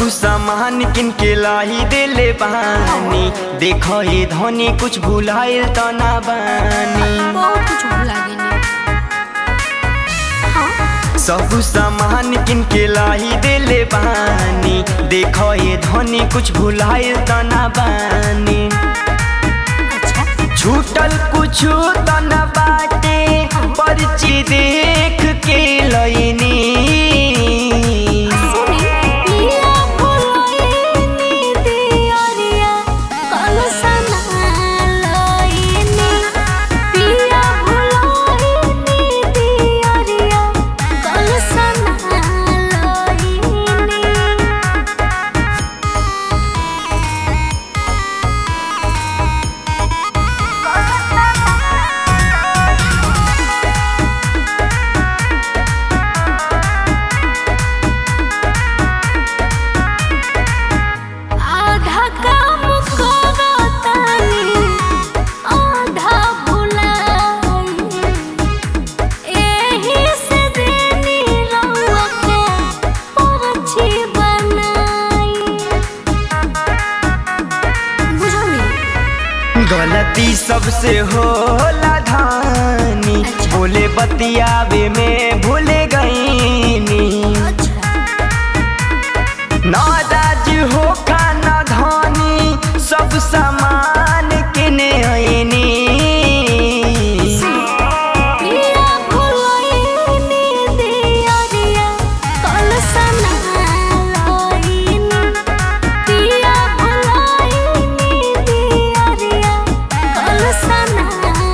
सब सामान किन के लाई देले बानी देखो ये धनी कुछ भुलाइल त ना बानी बहुत कुछ भुला गेनी हाँ सब सामान किन के लाई देले बानी देखो ये धनी कुछ भुलाइल त ना बानी अच्छा छूटल कुछ त ना बाटे पर्ची देख के लईनी सुनी पिया भुलाइनी दियरिया कलसना लईनी पिया भुलाइनी दियरिया कलसना लईनी आधा काम करतानी आधा भुलाई एही से देनी रउआ के परछी बनाई बुझनी गलती सबसे होला धानी अच्छा। बोले बतियावे में भूले गईनी अच्छा नाराज हो खाना धानी सब सामान किने आईनी पिया भुलाइनी दियरिया कलसना लईनी पिया भुलाइनी दियरिया कलसना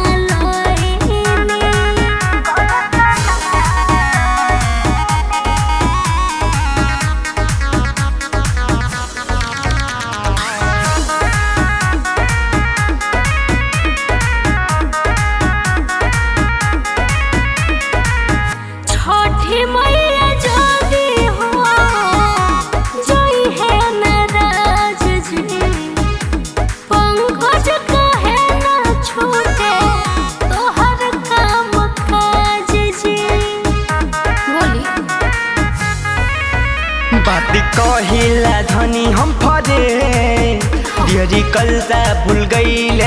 छठी मैया जदी हो जई है नाराज जी पंकज कहे ना छूटे तोहर काम काज जी बोली बात कहिला धनी हम फरे डियरी कलता भूल गई